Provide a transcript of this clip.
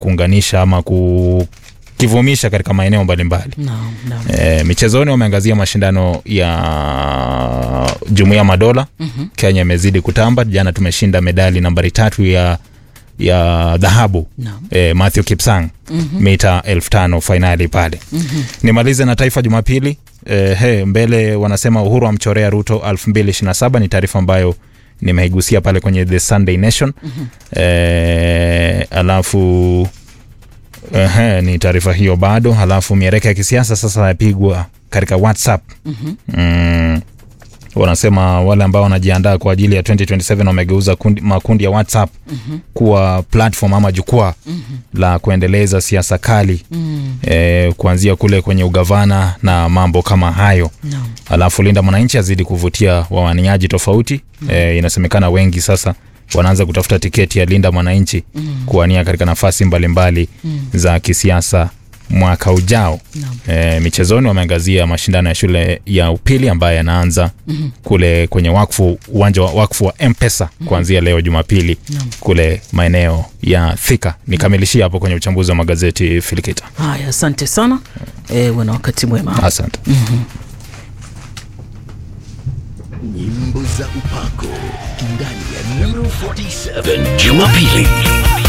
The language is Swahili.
kuunganisha ama kukivumisha katika maeneo mbalimbali. Naam, naam. E, michezoni wameangazia mashindano ya Jumuiya Madola. Mhm. Kenya imezidi kutamba. Jana tumeshinda medali nambari tatu ya ya dhahabu Naam. e, Matthew Kipsang Mhm. mita elfu tano fainali pale. Mhm. Nimalize na Taifa Jumapili. E, he, mbele wanasema Uhuru amchorea Ruto 2027 ni taarifa ambayo nimeigusia pale kwenye The Sunday Nation. Mhm. E, alafu ehe, ni taarifa hiyo bado. Alafu miereka ya kisiasa sasa yapigwa katika WhatsApp. Mhm. Mm, wanasema wale ambao wanajiandaa kwa ajili ya 2027 wamegeuza kundi, makundi ya WhatsApp Mhm. kuwa platform ama jukwaa Mhm. la kuendeleza siasa kali Mm. eh, kuanzia kule kwenye ugavana na mambo kama hayo. Naam. Alafu Linda Mwananchi azidi kuvutia wawaniaji tofauti eh, inasemekana wengi sasa wanaanza kutafuta tiketi ya Linda Mwananchi Mm. kuwania katika nafasi mbalimbali Mm. za kisiasa mwaka ujao. Naam. E, michezoni wameangazia mashindano ya shule ya upili ambayo yanaanza Mhm. kule kwenye wakfu uwanja wa wakfu wa Mpesa kuanzia leo Jumapili Naam. kule maeneo ya Thika. Nikamilishia hapo kwenye uchambuzi wa magazeti Filikita. Haya, asante sana. Eh, wana wakati mwema. Asante. Nyimbo za upako ndani ya Nuru 47 Jumapili.